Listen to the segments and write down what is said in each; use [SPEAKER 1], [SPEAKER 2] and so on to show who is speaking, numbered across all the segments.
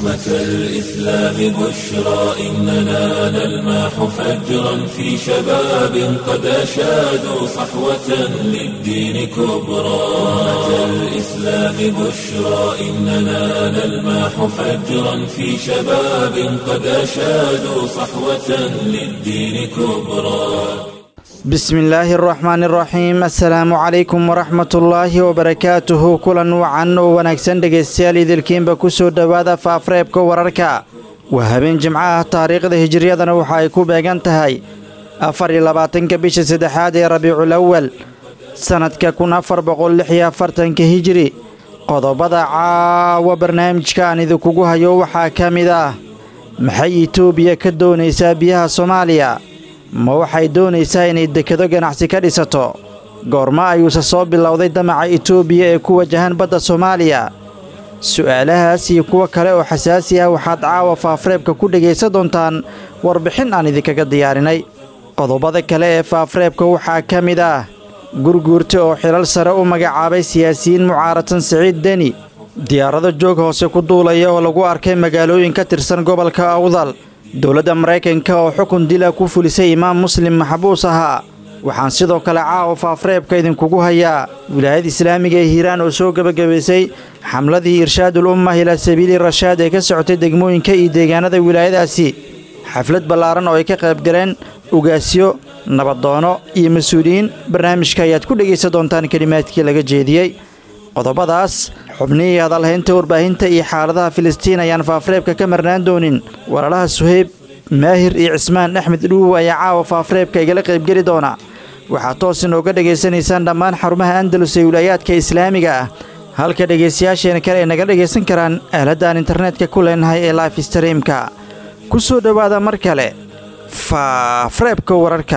[SPEAKER 1] أمة الإسلام بشرى إننا نلمح فجرا في شباب قد أشادوا صحوة للدين كبرى أمة الإسلام بشرى إننا نلمح فجرا في شباب قد أشادوا صحوة للدين كبرى
[SPEAKER 2] بسم الله الرحمن الرحيم assalaamu calaykum waraxmat ullaahi wabarakaatuhu kulan wacan oo wanaagsan dhegaystayaal idilkiinba ku soo dhowaada faafreebka wararka waa habeen jimco ah taariikhda hijiriyadana waxa ay ku beegan tahay afar iyo labaatanka bisha saddexaad ee rabiicul awal sannadka kun afar boqol lix iyo afartanka hijiri qodobada caawa barnaamijka aan idinkugu hayo waxaa ka mid ah maxay itoobiya ka doonaysaa biyaha soomaaliya ma waxay doonaysaa inay dekado ganacsi ka dhisato goorma ayuuse soo bilowday damaca itoobiya ee ku wajahan badda soomaaliya su'aalahaas iyo kuwo kale oo xasaasi ah waxaad caawa faafreebka ku dhegaysan doontaan warbixin aan idinkaga diyaarinay qodobada kale ee faafreebka waxaa ka mid ah gurguurta oo xilal sare u magacaabay siyaasiyiin mucaaratan siciid deni diyaarado joog hoose ku duulaya oo lagu arkay magaalooyin ka tirsan gobolka awdal dowladda maraykanka oo xukun dila ku fulisay imaam muslim maxbuus ahaa waxaan sidoo kale caawa faafreebka idinkugu hayaa wilaayada islaamiga ee hiiraan oo soo gebagabaysay xamladii irshaadul ummah ilaa sabiili rashaad ee ka socotay degmooyinka iyo deegaanada wilaayadaasi xaflad ballaaran oo ay ka qaybgaleen ugaasyo nabadoono iyo mas-uuliyiin barnaamijka ayaad ku dhegaysan doontaan kelimaadkii laga jeediyey qodobadaas xubnihii hadalhaynta warbaahinta iyo xaaladaha filistiin ayaan faafreebka ka marnaan doonin walaalaha suheyb maahir iyo cismaan axmed dhuuw ayaa caawa faafreebka igala qaybgeli doona waxaad toos inooga dhegaysanaysaan dhammaan xarumaha andalus ee wilaayaadka islaamiga ah halka dhegaystayaasheena kale ay naga dhegaysan karaan aaladaan internetka ku leenahay ee life streamka ku soo dhowaada mar kale faafreebka wararka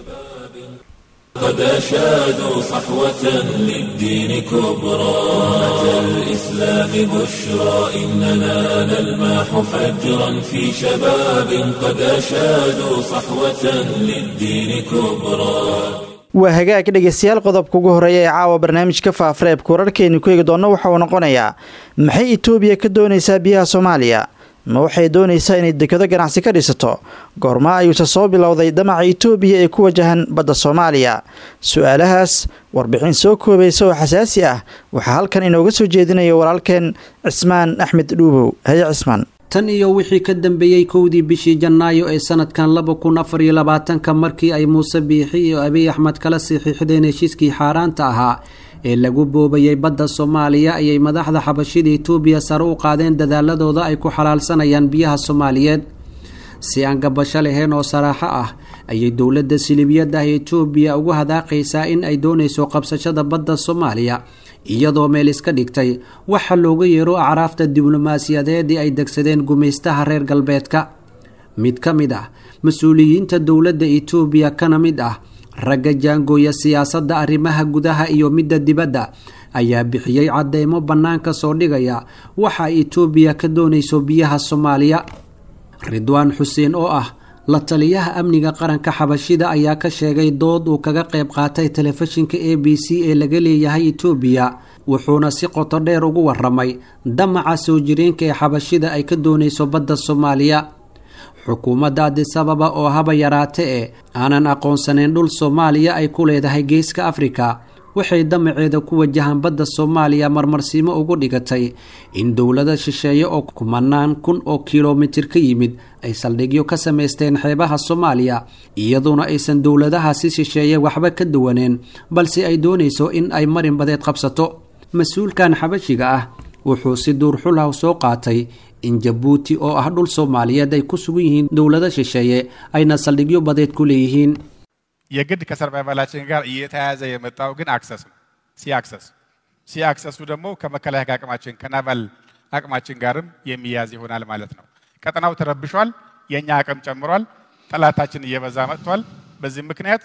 [SPEAKER 1] قد أشادوا صحوة للدين كبرى أمة الإسلام بشرى إننا نلمح فجرا في شباب قد أشادوا صحوة للدين كبرى
[SPEAKER 2] waa hagaag dhegaystayaal qodobka ugu horeeya ee caawa barnaamijka faafreebka wararkeenu ku eegi doonno waxa uu noqonayaa maxay itoobiya ka doonaysaa biyaha soomaaliya ma waxay doonaysaa inay dekado ganacsi ka dhisato goorma ayuuse soo bilowday damaca itoobiya ee ku wajahan badda soomaaliya su-aalahaas warbixin soo koobaysa oo xasaasi ah waxaa halkan inooga soo jeedinaya walaalkeen cismaan axmed dhuubow haye cismaan
[SPEAKER 3] tan iyo wixii ka dambeeyey kowdii bishii janaayo ee sanadkan laba kun afar iyo labaatanka markii ay muuse biixi iyo abiy axmed kala saxiixdeen heshiiskii xaaraanta ahaa ee lagu boobayay badda soomaaliya ayay madaxda xabashida itoobiya sare u qaadeen dadaaladooda ay ku xalaalsanayaan biyaha soomaaliyeed si aan gabasho lahayn oo saraaxo ah ayay dowladda silibiyadda ah itoobiya ugu hadaaqaysaa in ay doonayso qabsashada badda soomaaliya iyadoo meel iska dhigtay waxa looga yeero acraafta diblomaasiyadeedii ay degsadeen gumaystaha reer galbeedka mid ka mid ah mas-uuliyiinta dowladda itoobiya kana mid ah ragga jaangooya siyaasadda arrimaha gudaha iyo midda dibadda ayaa bixiyey cadeymo bannaanka soo dhigaya waxa ay itoobiya ka doonayso biyaha soomaaliya ridwaan xuseen oo ah la taliyaha amniga qaranka xabashida ayaa ka sheegay dood uu kaga qayb qaatay telefishinka a b c ee laga leeyahay itoobiya wuxuuna si qoto dheer ugu waramay damaca soo jireenka ee xabashida ay ka doonayso badda soomaaliya xukuumadda adisababa oo haba yaraate ee aanan aqoonsanayn dhul soomaaliya ay ku leedahay geeska afrika waxay damaceeda ku wajahaan badda soomaaliya marmarsiimo ugu dhigatay in dowlada shisheeye oo kumanaan kun oo kilomitir ka yimid ay saldhigyo ka samaysteen xeebaha soomaaliya iyaduna aysan dowladahaasi shisheeye waxba ka duwaneen balse ay doonayso in ay marin badeed qabsato mas-uulkan xabashiga ah wuxuu si duurxulhaw soo qaatay in jabuuti oo ah dhul soomaaliyeed ay ku sugan yihiin dowlado shisheeye ayna saldhigyo badeed ku leeyihiin
[SPEAKER 4] የግድ ከሰርቫይቫላችን ጋር እየተያያዘ የመጣው ግን አክሰስ ነው። ሲ አክሰስ ሲ አክሰሱ ደግሞ ከመከላከያ አቅማችን ከናቫል አቅማችን ጋርም የሚያዝ ይሆናል ማለት ነው። ቀጠናው ተረብሿል። የእኛ አቅም ጨምሯል። ጠላታችን እየበዛ መጥቷል። በዚህ ምክንያት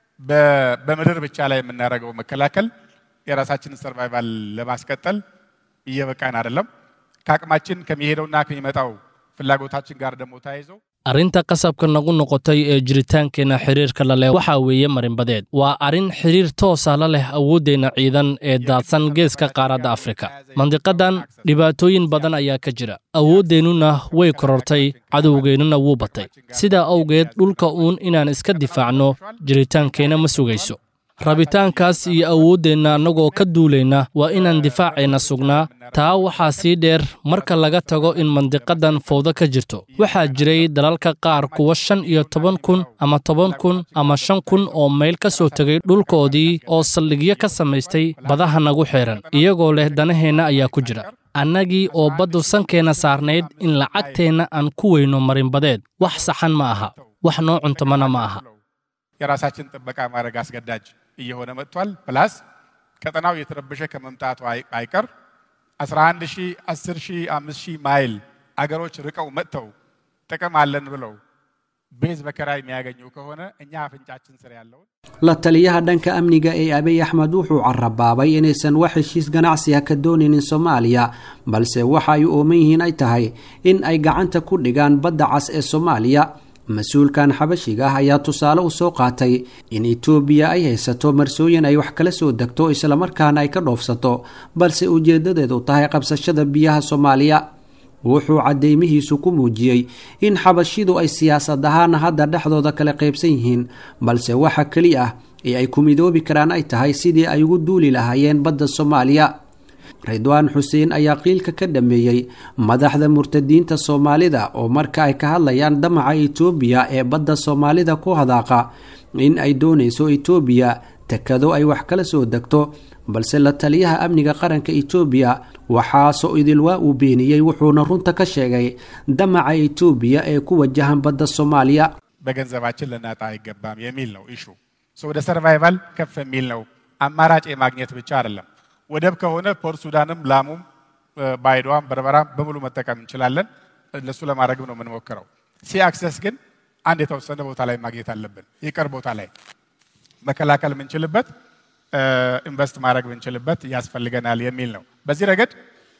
[SPEAKER 4] በምድር ብቻ ላይ የምናደርገው መከላከል የራሳችንን ሰርቫይቫል ለማስቀጠል እየበቃን አይደለም። ከአቅማችን ከሚሄደውና ከሚመጣው ፍላጎታችን ጋር ደግሞ ተያይዞ
[SPEAKER 5] arrinta qasabka nagu noqotay ee jiritaankeenna xiriirka la leh waxaa weeye marinbadeed waa arrin xiriir toosa la leh awooddeenna ciidan ee daadsan geeska qaaradda afrika mandiqadan dhibaatooyin badan ayaa ka jira awooddeennuna way korortay cadowgeennuna wuu batay sidaa awgeed dhulka uun inaan iska difaacno jiritaankeenna ma sugayso rabitaankaas iyo awooddeenna annagoo ka duulayna waa inaan difaaceenna sugnaa taa waxaa sii dheer marka laga tago in mandiqadan fowdo ka jirto waxaa jiray dalalka qaar kuwa shan iyo toban kun ama toban kun ama shan kun oo mayl ka soo tegay dhulkoodii oo saldhigyo ka samaystay badaha nagu xeehan iyagoo leh danaheenna ayaa ku jira annagii oo baddu sankeenna saarnayd in lacagteenna aan ku weyno marinbadeed wax saxan ma aha wax noo cuntamana ma aha
[SPEAKER 4] የራሳችን ጥበቃ ማድረግ አስገዳጅ እየሆነ መጥቷል። ፕላስ ቀጠናው እየተረበሸ ከመምጣቱ አይቀር 11 ሺህ 10 ሺህ 5 ሺህ ማይል አገሮች ርቀው መጥተው ጥቅም አለን ብለው ቤዝ በከራይ የሚያገኙ ከሆነ እኛ አፍንጫችን ስር ያለውን
[SPEAKER 3] la taliyaha dhanka amniga ee abiy axmed wuxuu carabaabay inaysan wax heshiis ganacsiga ka doonaynin soomaaliya balse waxa ay ooman yihiin ay tahay in ay gacanta ku dhigaan badda cas ee soomaaliya mas-uulkan xabashiga ah ayaa tusaale u soo qaatay in etoobiya ay haysato marsooyin ay wax kala soo degto islamarkaana ay ka dhoofsato balse ujeedadeedu tahay qabsashada biyaha soomaaliya wuxuu cadeymihiisu ku muujiyey in xabashidu ay siyaasad ahaan hadda dhexdooda kala qaybsan yihiin balse waxa keli ah ee ay ku midoobi karaan ay tahay sidii ay ugu duuli lahaayeen badda soomaaliya ridwaan xuseen ayaa qiilka ka dhameeyey madaxda murtadiinta soomaalida oo marka ay ka hadlayaan damaca etoobiya ee badda soomaalida ku hadaaqa in ay doonayso etoobiya tekado ay wax kala soo degto balse la taliyaha amniga qaranka etoobiya waxaasoo idilwaa uu beeniyey wuxuuna runta ka sheegay damaca etoobiya ee ku wajahan badda soomaaliya
[SPEAKER 4] በገንዘባችን ልናጣ አይገባም የሚል ነው ኢሹ። ወደ ሰርቫይቫል ከፍ የሚል ነው። አማራጭ የማግኘት ብቻ አይደለም። ወደብ ከሆነ ፖርት ሱዳንም፣ ላሙም፣ ባይዶዋም፣ በርበራም በሙሉ መጠቀም እንችላለን። እነሱ ለማድረግ ነው የምንሞክረው። ሲ አክሰስ ግን አንድ የተወሰነ ቦታ ላይ ማግኘት አለብን። ይቅር ቦታ ላይ መከላከል የምንችልበት ኢንቨስት ማድረግ ብንችልበት ያስፈልገናል የሚል ነው። በዚህ ረገድ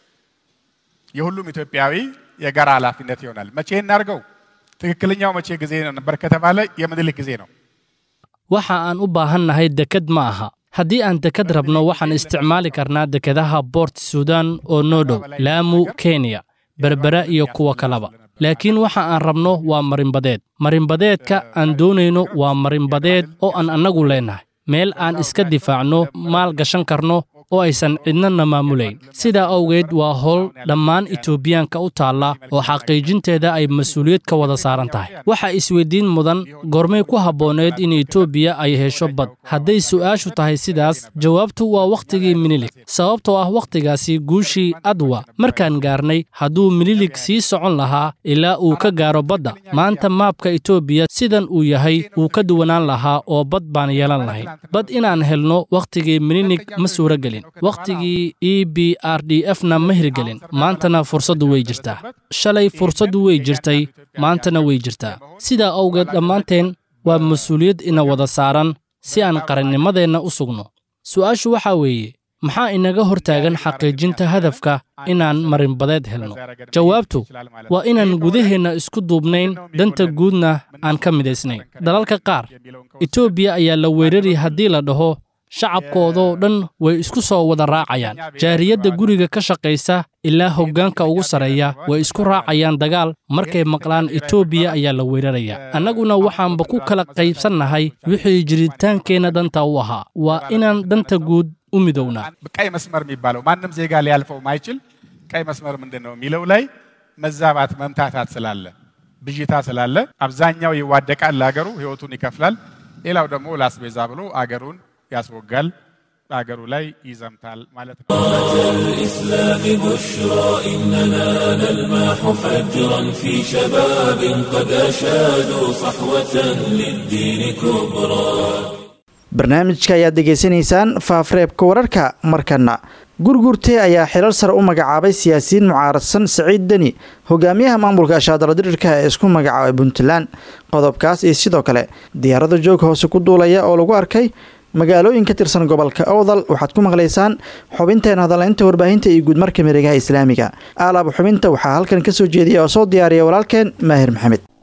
[SPEAKER 4] የሁሉም ኢትዮጵያዊ የጋራ ኃላፊነት ይሆናል። መቼ እናድርገው? ትክክለኛው መቼ ጊዜ ነበር ከተባለ የምኒልክ ጊዜ ነው።
[SPEAKER 5] waxa aan u baahannahay deked ma aha haddii aan deked rabno waxaan isticmaali karnaa dekedaha boort sudan oo noo dhow laamu kenya berbera iyo kuwa kaleba laakiin waxa aan rabno waa marinbadeed marinbadeedka aan doonayno waa marinbadeed oo aan annagu leennahay meel aan iska difaacno maal gashan karno oo aysan cidnana maamulayn sidaa awgeed waa howl dhammaan etoobiyaanka u taalla oo xaqiijinteeda ay mas-uuliyad ka wada saaran tahay waxaa isweydiin mudan goormay ku habbooneed in etoobiya ay hesho bad hadday su'aashu tahay sidaas jawaabtu waa wakhtigii minilig sababtoo ah wakhtigaasi guushii adwa markaan gaarnay hadduu minilig sii socon lahaa ilaa uu ka gaaro badda maanta maabka etoobiya sidan uu yahay wuu ka duwanaan lahaa oo bad baan yeelan lahayn bad inaan helno wakhtigii minilig ma suuragelin wakhtigii e b r d f na ma hirgelin maantana fursaddu way jirtaa shalay fursaddu way jirtay maantana way jirtaa sidaa awgeed dhammaanteen waa mas-uuliyad ina wada saaran si aan qarannimadeenna u sugno su'aashu waxaa weeye maxaa inaga hortaagan xaqiijinta hadafka inaan marinbadeed helno jawaabtu waa inaan gudaheenna isku duubnayn danta guudna aan ka midaysnayn dalalka qaar etoobiya ayaa la weerari haddii la dhaho shacabkoodoo dhan way isku soo wada raacayaan jaariyadda guriga ka shaqaysa ilaa hoggaanka ugu sarreeya way isku raacayaan dagaal markay maqlaan etoobiya ayaa la weeraraya annaguna waxaanba ku kala qaybsannahay wixii jiritaankeenna danta u ahaa waa inaan danta guud u midownaa
[SPEAKER 4] ቀይ መስመር የሚባለው ማንም ዜጋ ሊያልፈው ማይችል ቀይ መስመር ምንድን ነው የሚለው ላይ መዛባት መምታታት ስላለ ብዥታ ስላለ አብዛኛው ይዋደቃል፣ ለሀገሩ ህይወቱን ይከፍላል። ሌላው ደግሞ ላስቤዛ ብሎ አገሩን ያስወጋል በሀገሩ ላይ ይዘምታል ማለት ነው።
[SPEAKER 1] الإسلام بشرى إننا نلمح فجرا في شباب قد أشادوا صحوة للدين كبرى
[SPEAKER 2] barnaamijka ayaad degeysanaysaan faafreebka wararka markana gurgurte ayaa xilal sare u magacaabay siyaasiyiin mucaaradsan siciid deni hogaamiyaha maamulka ashaadala dirirka ee isku magacaabay puntland qodobkaas iyo sidoo kale diyaarada joog hoose ku duulaya oo lagu arkay magaalooyin ka tirsan gobolka owdal waxaad ku maqlaysaan xubinteena hadaleynta warbaahinta iyo guudmarka miregaha islaamiga aalaab xubinta waxaa halkan kasoo jeediya oo soo diyaariya walaalkeen maahir maxamed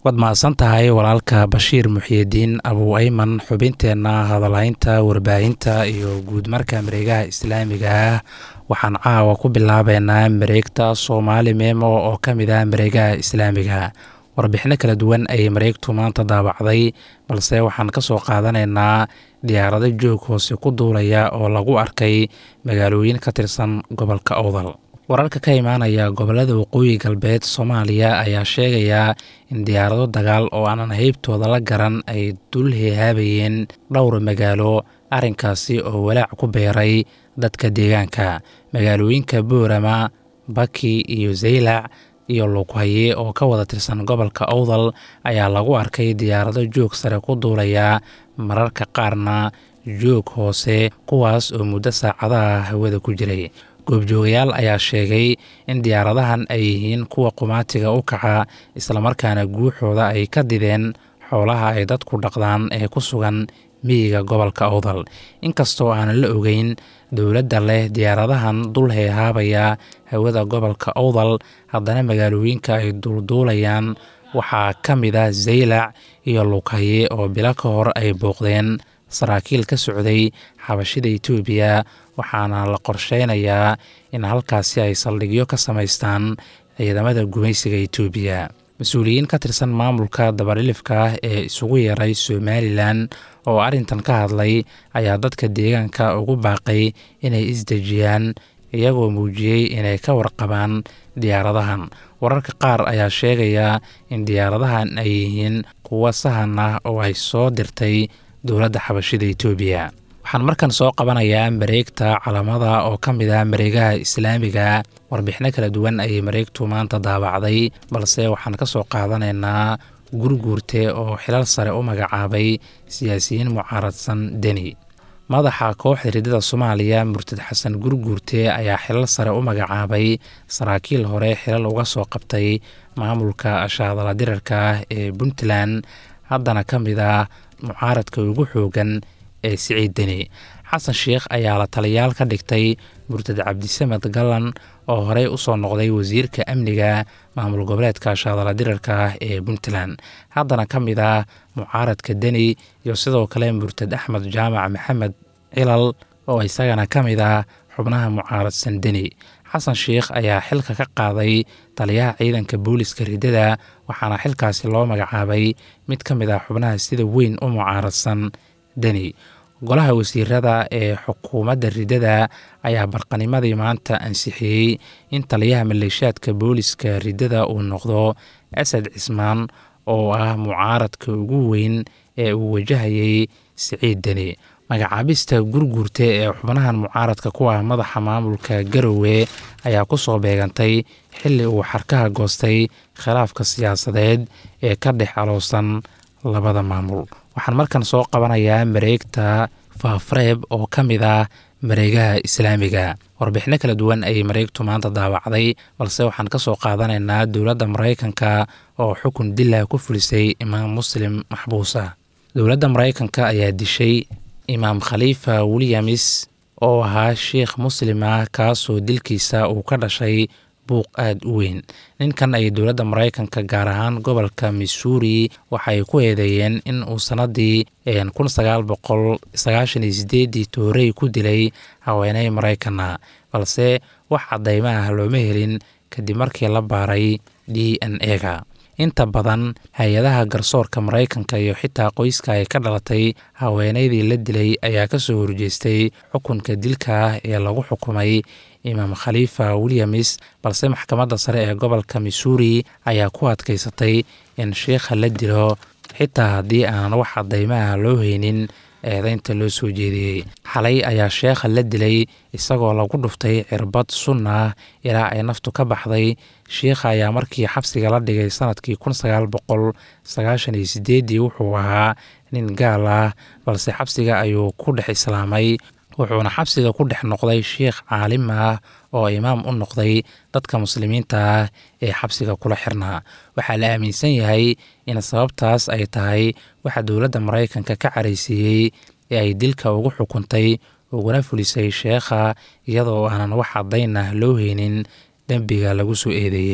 [SPEAKER 6] waad mahadsan tahay walaalka bashiir muxiyidiin abuu ayman xubinteenna hadalaynta warbaahinta iyo guudmarka mareegaha islaamiga ah waxaan caawa ku bilaabeynaa mareegta soomaali meemo oo ka mid ah mareegaha islaamiga warbixino kala duwan ayay mareegtu maanta daabacday balse waxaan ka soo qaadanaynaa diyaarado joog hoose ku duulaya oo lagu arkay magaalooyin ka tirsan gobolka owdal wararka ka imaanaya gobolada waqooyi galbeed soomaaliya ayaa sheegaya in diyaarado dagaal oo aanan heybtooda la garan ay dul heehaabayeen dhowr magaalo arrinkaasi oo walaac ku beeray dadka deegaanka magaalooyinka boorama baki iyo zaylac iyo luughaye oo ka wada tirsan gobolka owdal ayaa lagu arkay diyaarado joog sare ku duulaya mararka qaarna joog hoose kuwaas oo muddo saacadaha hawada ku jiray goobjoogayaal ayaa sheegay in diyaaradahan ay yihiin kuwa qumaatiga u kaca islamarkaana guuxooda ay ka dideen xoolaha ay dadku dhaqdaan ee ku sugan miyiga gobolka owdal inkastoo aanan la ogeyn dowladda leh diyaaradahan dul heehaabaya hawada gobolka owdal haddana magaalooyinka ay duulduulayaan waxaa ka mid ah zaylac iyo luughaye oo bilo ka hor ay booqdeen saraakiil ka socday xabashida etoobiya waxaana la qorsheynayaa in halkaasi ay saldhigyo ka samaystaan ciidamada gumaysiga etoobiya mas-uuliyiin ka tirsan maamulka dabadhilifka ah ee isugu yeeray somalilan oo arrintan ka hadlay ayaa dadka deegaanka ugu baaqay inay isdejiyaan iyagoo muujiyey inay ka warqabaan diyaaradahan wararka qaar ayaa sheegaya in diyaaradahan ay yihiin kuwo sahan ah oo ay soo dirtay dowladda xabashida etoobiya waxaan markan soo qabanayaa mareegta calamada oo ka mid ah mareegaha islaamiga warbixino kala duwan ayay mareegtu maanta daabacday balse waxaan ka soo qaadanaynaa gurguurte oo xilal sare u magacaabay siyaasiyiin mucaaradsan deni madaxa kooxda ridada soomaaliya murtad xasan gurguurte ayaa xilal sare u magacaabay saraakiil hore xilal uga soo qabtay maamulka ashaadala dirarka ah ee puntland haddana ka mid ah mucaaradka ugu xoogan ee siciid deni xasan sheikh ayaa la taliyaal ka dhigtay murtad cabdisamed gallan oo horey usoo noqday wasiirka amniga maamul goboleedka shaadala dirarka ah ee puntland haddana ka mid ah mucaaradka deni iyo sidoo kale murtad axmed jaamac maxamed cilal oo isagana ka mid ah xubnaha mucaaradsan deni xasan sheikh ayaa xilka ka qaaday taliyaha ciidanka booliska ridada waxaana xilkaasi loo magacaabay mid ka mid ah xubnaha sida weyn u mucaaradsan deni golaha wasiirada ee xukuumadda ridada ayaa barqanimadii maanta ansixiyey in taliyaha maleeshaadka booliska ridada uu noqdo asad cismaan oo ah mucaaradka ugu weyn ee uu wajahayay siciid deni magacaabista gurguurta ee xubnahan mucaaradka ku ah madaxa maamulka garowe ayaa ku soo beegantay xilli uu xarkaha goostay khilaafka siyaasadeed ee ka dhex aloosan labada maamul waxaan markan soo qabanayaa mareegta faafreeb oo ka mid ah mareegaha islaamiga warbixino kala duwan ayay mareegtu maanta daawacday balse waxaan ka soo qaadanaynaa dowladda maraykanka oo xukun dila ku fulisay imaam muslim maxbuus ah dowladda maraykanka ayaa dishay imaam khaliifa wilyamis oo ahaa sheikh muslim ah kaasoo dilkiisa uu ka dhashay buuq aada u weyn ninkan ay dowladda maraykanka gaar ahaan gobolka missouri waxay ku eedeeyeen in uu sanadii kun sagaal boqol sagaashan iyo sideedii toorey ku dilay haweeney maraykana balse wax caddaymo ah looma helin kadib markii la baaray d n e-ga inta badan hay-adaha garsoorka maraykanka iyo xitaa qoyska ay ka dhalatay haweeneydii la dilay ayaa ka soo horjeestay xukunka dilka ah ee lagu xukumay imaam khaliifa wilyamis balse maxkamadda sare ee gobolka missouri ayaa ku adkaysatay in sheikha la dilo xitaa haddii aan wax caddaymaha loo haynin eedeynta loo soo jeediyey xalay ayaa sheekha la dilay isagoo lagu dhuftay cirbad sun ah ilaa ay naftu ka baxday sheikha ayaa markii xabsiga la dhigay sanadkii kun sagaal boqol sagaashan iyo sideeddii wuxuu ahaa nin gaal ah balse xabsiga ayuu ku dhex islaamay wuxuuna xabsiga ku dhex noqday sheikh caalim ah oo imaam u noqday dadka muslimiinta ah ee xabsiga kula xirnaa waxaa la aaminsan yahay in sababtaas ay tahay waxa dowladda maraykanka ka caraysiiyey ee ay dilka ugu xukuntay uguna fulisay sheekha iyadoo aanan wax caddayn ah loo heynin dembiga lagu soo eedeeyey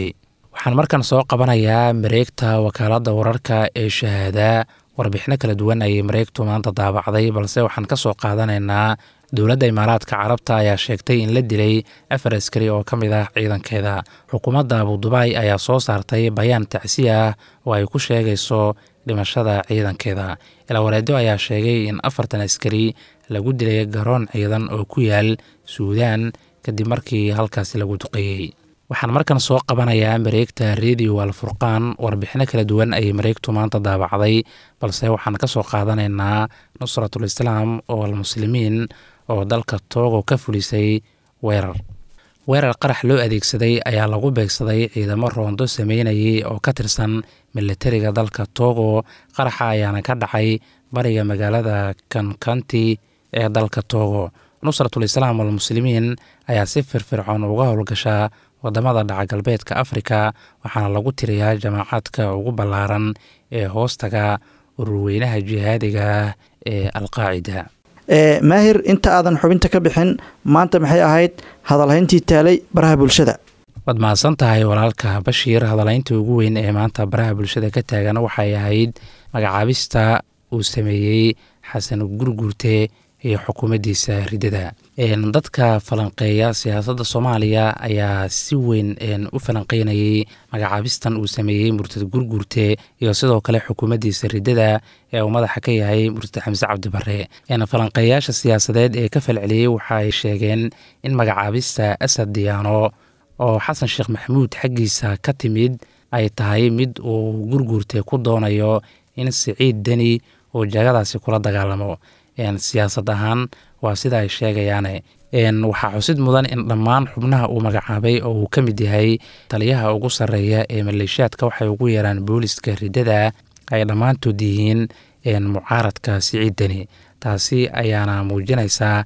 [SPEAKER 6] waxaan markan soo qabanayaa mareegta wakaaladda wararka ee shahaada warbixino kala duwan ayay mareegtu maanta daabacday balse waxaan ka soo qaadanaynaa dowladda imaaraadka carabta ayaa sheegtay in la dilay afar askari oo ka mid ah ciidankeeda xukuumadda abudubaay ayaa soo saartay bayaan tacsi ah oo ay ku sheegayso dhimashada ciidankeeda ilaawareedo ayaa sheegay in afartan askari lagu dilay garoon ciidan oo ku yaal suudaan kadib markii halkaasi lagu duqeeyey waxaan markan soo qabanayaa mareegta radio alfurqaan warbixino kala duwan ayay mareegtu maanta daabacday balse waxaan ka soo qaadanaynaa nusratul islaam oo almuslimiin oo dalka toogo ka fulisay weerar weerar qarax loo adeegsaday ayaa lagu beegsaday ciidamo roondo sameynayay oo ka tirsan milatariga dalka togo qaraxa ayaana ka dhacay bariga magaalada kankanti ee dalka togo nusratul islaam almuslimiin ayaa si firfircoon uga howlgashaa wadamada dhaca galbeedka afrika waxaana lagu tiriyaa jamaacaadka ugu ballaaran ee hoostaga ururweynaha jihaadiga ah ee alqaacida
[SPEAKER 2] maahir inta aadan xubinta ka bixin maanta maxay ahayd hadalhayntii taalay baraha bulshada
[SPEAKER 6] waad mahadsan tahay walaalka bashiir hadalhaynta ugu weyn ee maanta baraha bulshada ka taagan waxay ahayd magacaabista uu sameeyey xasan gurgurte iyo xukuumaddiisa ridada dadka falanqeeya siyaasadda soomaaliya ayaa si weyn u falanqeynayay magacaabistan uu sameeyey murtad gurgurte iyo sidoo kale xukuumaddiisa ridada ee uu madaxa ka yahay murtad xamse cabdibare falanqeeyaasha siyaasadeed ee ka falceliyey waxa ay sheegeen in magacaabista asad diyaano oo xasan sheekh maxamuud xaggiisa ka timid ay tahay mid uu gurgurte ku doonayo in siciid deni uu jagadaasi kula dagaalamo siyaasad ahaan waa sida ay sheegayaane waxaa xusid mudan in dhammaan xubnaha uu magacaabay oo uu ka mid yahay taliyaha ugu sarreeya ee maleeshiyaadka waxay ugu yeeraan booliska ridada ay dhammaantood yihiin mucaaradka siciid deni taasi ayaana muujinaysaa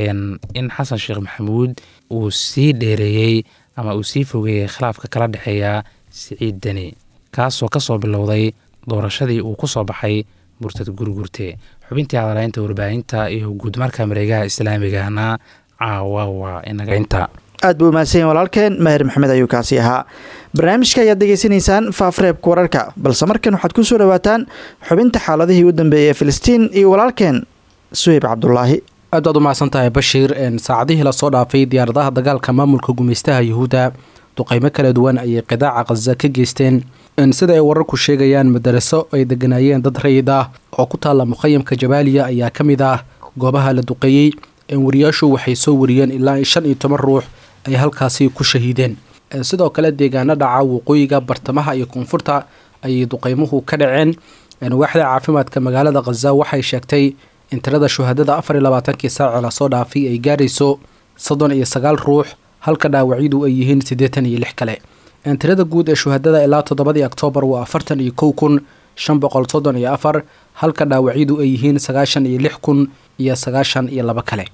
[SPEAKER 6] in xasan sheekh maxamuud uu sii dheereeyey ama uu sii fogeeyey khilaafka kala dhexeeya siciid deni kaasoo ka soo bilowday doorashadii uu ku soo baxay murtad gurgurte xubintii hadalaynta warbaahinta iyo guudmarka mareegaha islaamigana caawa waa inaga inta
[SPEAKER 2] aad buu mahadsanyahin walaalkeen maahir maxamed ayuu kaasi ahaa barnaamijka ayaad degeysanaysaan faafreebka wararka balse markan waxaad ku soo dhawaataan xubinta xaaladihii u dambeeyey ee filistiin iyo walaalkeen suheyb cabdulaahi
[SPEAKER 7] aad baad u mahadsan tahay bashiir saacadihii lasoo dhaafay diyaaradaha dagaalka maamulka gumeystaha yuhuudda duqeymo kala duwan ayay qidaaca khaza ka geysteen sida ay wararku sheegayaan madaraso ay deganaayeen dad rayid ah oo ku taalla muqayamka jabaaliya ayaa ka mid ah goobaha la duqeeyey wariyaashu waxay soo wariyeen ilaa shan iyo toban ruux ay halkaasi ku shahiideen sidoo kale deegaano dhaca waqooyiga bartamaha iyo koonfurta ayay duqeymuhu ka dhaceen waaxda caafimaadka magaalada khaza waxay sheegtay in tirada shuhadada afar iyo labaatankii saaci lasoo dhaafay ay gaarayso soddon iyo sagaal ruux halka dhaawacyadu ay yihiin siddeetan iyo lix kale tirada guud ee shuhadada ilaa toddobadii oktoobar waa afartan iyo kow kun shan boqol soddon iyo afar halka dhaawacyadu ay yihiin sagaashan iyo lix kun iyo sagaashan iyo laba kale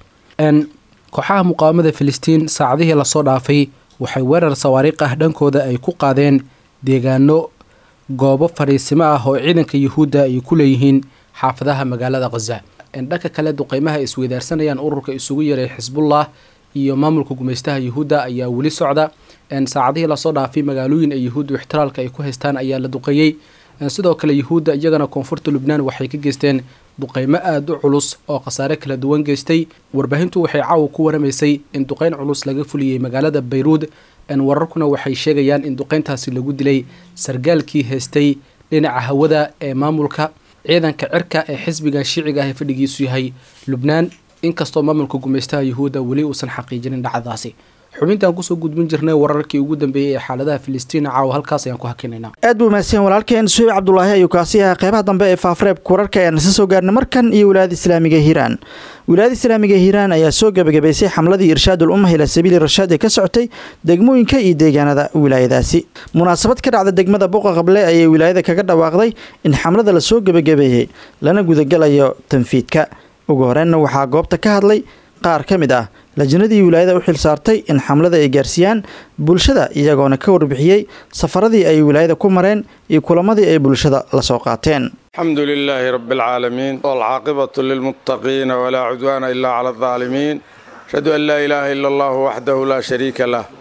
[SPEAKER 7] kooxaha muqaawamada filistiin saacadihii lasoo dhaafay waxay weerar sawaariikh ah dhankooda ay ku qaadeen deegaano goobo fadhiisimo ah oo ciidanka yuhuudda ay ku leeyihiin xaafadaha magaalada khaza dhanka kale duqeymaha ay isweydaarsanayaan ururka isugu yaray xisbullah iyo maamulka gumeystaha yuhuudda ayaa weli socda saacadihii lasoo dhaafay magaalooyin ay yuhuuddu ixtiraalka ay ku haystaan ayaa la duqeeyey sidoo kale yuhuudda iyagana koonfurta lubnaan waxay ka geysteen duqeymo aada u culus oo khasaare kala duwan geystay warbaahintu waxay caawa ku waramaysay in duqeyn culus laga fuliyey magaalada bayruud wararkuna waxay sheegayaan in duqeyntaasi lagu dilay sargaalkii haystay dhinaca hawada ee maamulka ciidanka cirka ee xisbiga shiiciga ah ee fadhigiisu yahay lubnaan inkastoo maamulka gumeystaha yuhuudda weli uusan xaqiijinin dhacdaasi xubintaan kusoo gudbin jirnay wararkii ugu dambeeyey ee xaaladaha filistiin caawa halkaas ayaan ku hakinayna
[SPEAKER 2] aad buu mahadsanyahin walaalkeen suheyb cabdulaahi ayuu kaasi ahaa qeybaha dambe ee faafreebka wararka ayaan isa soo gaarnay markan iyo wilaayada islaamiga hiiraan wilaayada islaamiga hiiraan ayaa soo gebagabaysay xamladii irshaadul umma ila sabiili rashaad ee ka socotay degmooyinka iyo deegaanada wilaayadaasi munaasabad ka dhacda degmada buqa qable ayay wilaayada kaga dhawaaqday in xamlada lasoo gebagabeeyey lana gudagalayo tanfiidka ugu horeenna waxaa goobta ka hadlay qaar ka mid ah lajnadii wilaayada u xil saartay in xamlada ay gaarsiiyaan bulshada iyagoona ka warbixiyey safaradii ay wilaayada ku mareen iyo kulamadii ay bulshada la soo qaateen
[SPEAKER 8] الحمد لله رب العالمين والعاقبة للمتقين ولا عدوان إلا على الظالمين أشهد أن لا إله إلا الله وحده لا شريك له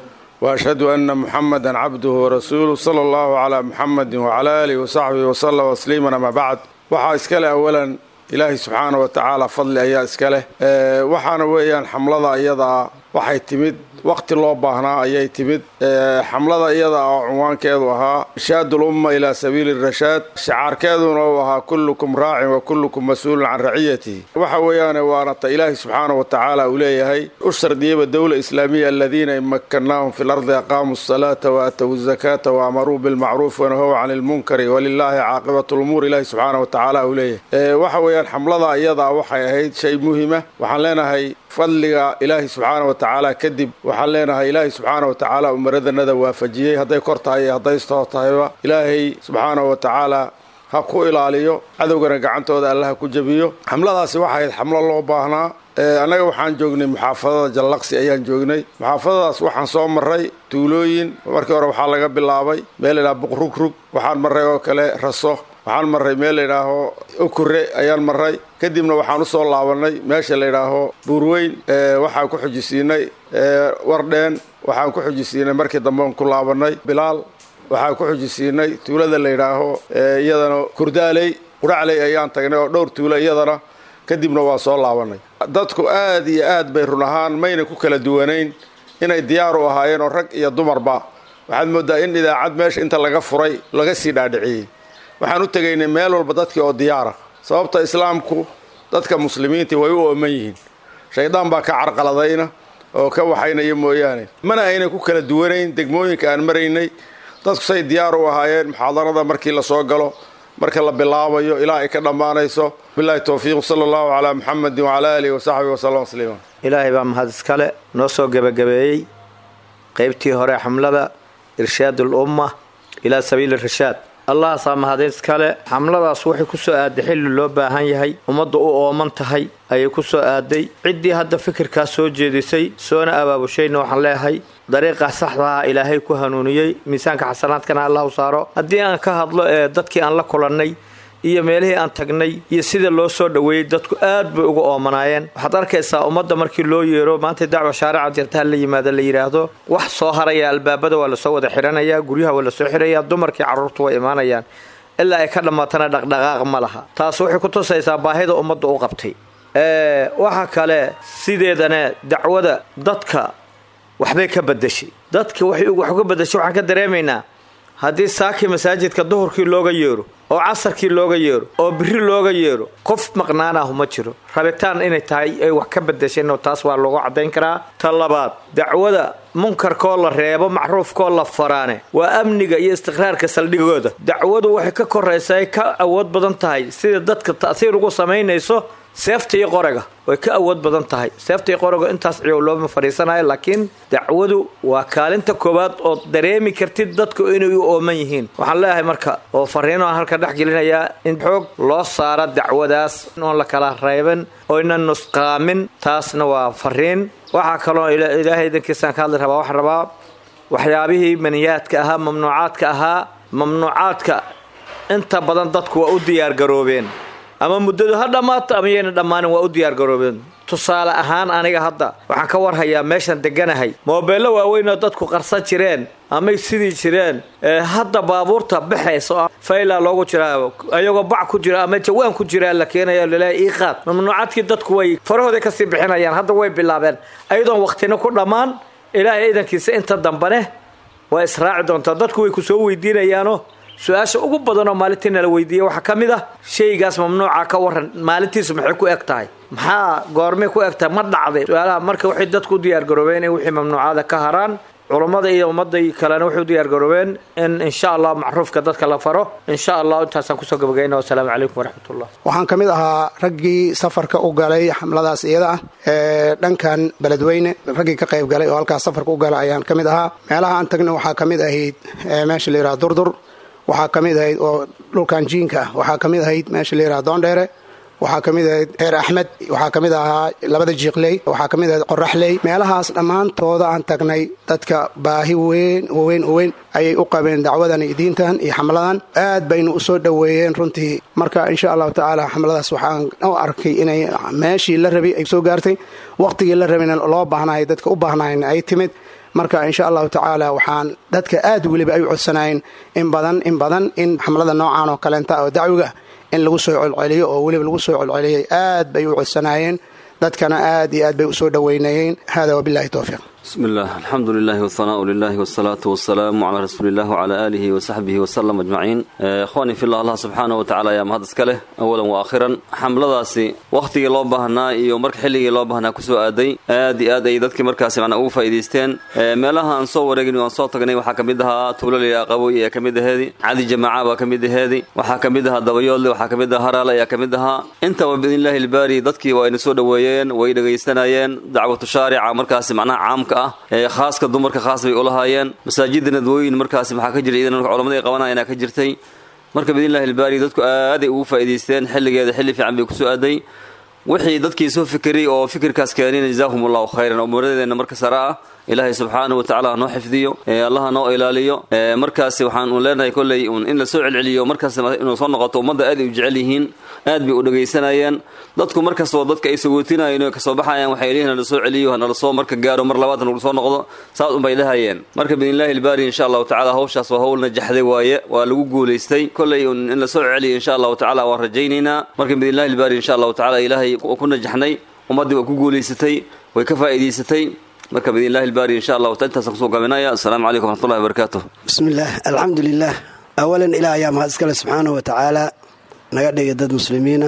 [SPEAKER 8] وأشهد أن محمدا عبده ورسوله صلى الله على محمد وعلى آله وصحبه وسلم تسليما أما بعد waxaa iska leh awalan ilaahay subxaana wa tacaala fadli ayaa iska leh waxaana weeyaan xamlada iyadaa waxay timid waqti loo baahnaa ayay timid xamlada iyada oo cunwaankeedu ahaa irshaad ulumma ilaa sabiili rashaad shicaarkeeduna uu ahaa kullukum raacin wa kullukum mas-uulun can raciyatihi waxa weeyaane waana ta ilaahay subxaana wa tacaala uu leeyahay u shardiyaba dowla islaamiya aladiina in makkannaahum fi lardi aqaamuu asalaata wa aatowu zakaata wa amaruu bilmacruuf wanahow cani lmunkari walilaahi caaqibatu lumuur ilaahi subxaana wa tacaala uu leeyahay waxa weeyaan xamlada iyadaa waxay ahayd shay muhima waxaan leenahay fadliga ilaahay subxaana wa tacaala kadib waxaan leenahay ilaahay subxaana wa tacaala umaradanada waafajiyey hadday kor tahay iyo hadday stoo tahayba ilaahay subxaana wa tacaala ha ku ilaaliyo cadowgana gacantooda alla ha ku jebiyo xamladaasi waxay ahayd xamlo loo baahnaa annaga waxaan joognay muxaafadada jallaqsi ayaan joognay muxaafadadaas waxaan soo marray tuulooyin markii hore waxaa laga bilaabay meel laydhaha buqrugrug waxaan marray oo kale raso waxaan marray meel layidhaaho okure ayaan marray kadibna waxaan usoo laabannay meesha layidhaaho buurweyn waxaan ku xujisiinay wardheen waxaan ku xujisiinay markii dambean ku laabannay bilaal waxaan ku xujisiinay tuulada layidhaaho iyadana kurdaaley quracley ayaan tagnay oo dhowr tuulo iyadana kadibna waa soo laabannay dadku aad iyo aad bay run ahaan mayna ku kala duwanayn inay diyaar u ahaayeen oo rag iyo dumarba waxaad mooddaa in idaacad meesha inta laga furay laga sii dhaadhiciyey waxaan u tegaynay meel walba dadkii oo diyaara sababta islaamku dadka muslimiintii way u ooman yihiin shaydaan baa ka carqaladayna oo ka waxaynaya mooyaane mana aynan ku kala duwanayn degmooyinka aan maraynay dadku say diyaar u ahaayeen muxaadarada markii la soo galo marka la bilaabayo ilaa ay ka dhammaanayso bilahi towfiiq sala allahu calaa muxamedin wacalaa aalihi wasaxbihi wasallam tasliima
[SPEAKER 9] ilaahay baa mahad iskale noo soo gebagabeeyey qaybtii hore xamlada irshaad ulumma ilaa sabiili rashaad allahaasaa mahadin iskale xamladaas waxay ku soo aaday xilli loo baahan yahay ummadda u ooman tahay ayay ku soo aaday ciddii hadda fikirkaas soo jeedisay soona abaabushayna waxaan leeyahay dariiqa saxdaha ilaahay ku hanuuniyey miisaanka xasanaadkana allah u saaro haddii aan ka hadlo ee dadkii aan la kulannay iyo meelihii aan tagnay iyo sida loo soo dhoweeyey dadku aad bay uga oomanaayeen waxaad arkaysaa ummadda markii loo yeero maanta dacwa shaarica jirtaha la yimaada la yidhaahdo wax soo haraya albaabada waa lasoo wada xidhanayaa guryaha waa lasoo xidhayaa dumarkii carruurtu way imaanayaan ilaa ay ka dhammaatana dhaqdhaqaaq ma laha taas waxay ku tusaysaa baahida ummadda u qabtay waxa kale sideedana dacwada dadka waxbay ka badashay dadka waxay wax uga badashay waxaan ka dareemaynaa haddii saakii masaajidka duhurkii looga yeero oo casarkii looga yeero oo biri looga yeero qof maqnaanahu ma jiro rabitaan inay tahay ay wax ka badasheenoo taas waa loogu caddayn karaa ta labaad dacwada munkarkoo la reebo macruufkoo la faraane waa amniga iyo istiqraarka saldhigooda dacwadu waxay ka koraysaa ay ka awood badan tahay sida dadka ta'siir ugu samaynayso seefta iyo qorega way ka awood badan tahay seefta iyo qorega intaas ciyow looma fadhiisanayo laakiin dacwadu waa kaalinta koowaad oo dareemi kartid dadku inay u ooman yihiin waxaan leeyahay marka oo fariino aan halka dhex gelinayaa in xoog loo saara dacwadaas oon la kala reeban oynan nusqaamin taasna waa fariin waxaa kaloo ilaahay idankiisaan ka hadli rabaa waxaan rabaa waxyaabihii maniyaadka ahaa mamnuucaadka ahaa mamnuucaadka inta badan dadku waa u diyaargaroobeen ama muddadu ha dhammaato ama yayna dhammaanin waa u diyaargaroobeen tusaale ahaan aniga hadda waxaan ka warhayaa meeshan deganahay moobeello waaweynoo dadku qarsan jireen amay sidii jireen hadda baabuurta baxaysa faylaa loogu jiraa ayagoo bac ku jira ama jawaan ku jiraa la keenayo laleeya iiqaad mamnuucaadkii dadku way farahooday kasii bixinayaan hadda way bilaabeen ayadoon waqtina ku dhammaan ilaahay iidankiisa inta dambane waa israaci doontaa dadku way ku soo weydiinayaano su-aasha ugu badanoo maalintii nala weydiiyey waxaa ka mid ah shaygaas mamnuuca ka waran maalintiisu maxay ku eg tahay maxaa goormay ku eg tahay ma dhacday su-aalaha marka waxay dadku u diyaargaroobeen inay wixii mamnuucada ka haraan culammada iyo ummadda kalena waxay u diyaargaroobeen in insha allah macruufka dadka la faro insha allah intaasaan kusoo gabagayna wasalaamu calaykum waraxmatullah
[SPEAKER 10] waxaan ka mid ahaa raggii safarka u galay xamladaas iyada ah ee dhankan beledweyne raggii ka qayb galay oo halkaas safarka u galay ayaan ka mid ahaa meelaha aan tagna waxaa ka mid ahayd meesha la yidhaha durdur waxaa ka mid ahayd oo dhulkan jiinka ah waxaa ka mid ahayd meesha la yidhaha doondheere waxaa ka mid ahayd heer axmed waxaa ka mid ahaa labada jiiqley waxaa ka mid ahayd qoraxley meelahaas dhammaantooda aan tagnay dadka baahi weyn weyn weyn ayay u qabeen dacwadan iyo diintan iyo xamladan aad baynu u soo dhoweeyeen runtii marka insha allahu tacaala xamladaas waxaan u arkay inay meeshii la rabay ay soo gaartay waqtigii la rabayna loo baahnaay dadka u baahnaayna ay timid marka insha allahu tacaala waxaan dadka aad weliba ay u codsanaayeen in badan in badan in xamlada noocan oo kaleenta oo dacwiga in lagu soo colceliyo oo weliba lagu soo colceliyay aad bay u codsanaayeen dadkana aad iyo aad bay usoo dhoweynayeen hada wabilahi towfiiq
[SPEAKER 11] بسم الله الحمد لله والثناء لله والصلاة والسلام على رسول الله وعلى آله وصحبه وسلم أجمعين إخواني في الله الله سبحانه وتعالى يا مهد اسكاله أولا وآخرا xamladaasi wakhtigii loo baahnaa iyo marka xilligii loo baahnaa kusoo aaday aad iyo aad ay dadkii markaasi macnaa ugu faa'iidaysteen meelaha aan soo wareegin aan soo tagnay waxaa ka mid ahaa tuulali aqaboy ayaa ka mid aheedi cadi jamaaca baa ka mid aheedi waxaa ka mid ahaa dabayoodle waxaa ka mid ahaa haraale ayaa ka mid ahaa intaba biidnillahi ilbaari dadkii waa ayna soo dhoweeyeen way dhegaysanayeen dacwatu shaarica markaasi macnaha caamka ah ee khaaska dumarka khaas bay ulahaayeen masaajida nadwooyin markaasi maxaa ka jira iidan culamada ay qabanayana ka jirtay marka biidnillahi ilbaari dadku aaday ugu faa'iidaysteen xilligeeda xilli fiican bay kusoo aaday wixii dadkii soo fikiriyey oo fikirkaas keenina jazaahum allahu khayran oo muradeenna marka sare ah ilaahay subxaanahu watacaala hanoo xifdiyo allaha noo ilaaliyo markaasi waxaan un leenahay kolley un in la soo celceliyo markaas inuu soo noqoto ummadda aad ay u jecel yihiin aad bay u dhegaysanayeen dadku markastoo dadka ay sagootinayeen oo kasoo baxayaan waxay leeyihin nala soo celiyo hanala soo marka gaaro mar labaad nagu soo noqdo saas unbay dhahayeen marka biidnillahi ilbaari insha allahu tacala hawshaas waa hawl najaxday waaye waa lagu guulaystay kolley un in la soo celiyo insha allahu tacala waan rajaynaynaa marka biidnillahi ilbaari insha allahu tacala ilaahay ku najaxnay ummaddii waa ku guulaysatay way ka faa'iidaysatay marka biidnillahi ilbaari insha allahu ta intaasaan kusoo gaabinaya assalaamu calaykum waraxmatullahi wabarakaatuh
[SPEAKER 12] bismillaah alxamdu lilah awalan ilaah ayaa mahad iskale subxaanahu wa tacaala naga dhigay dad muslimiina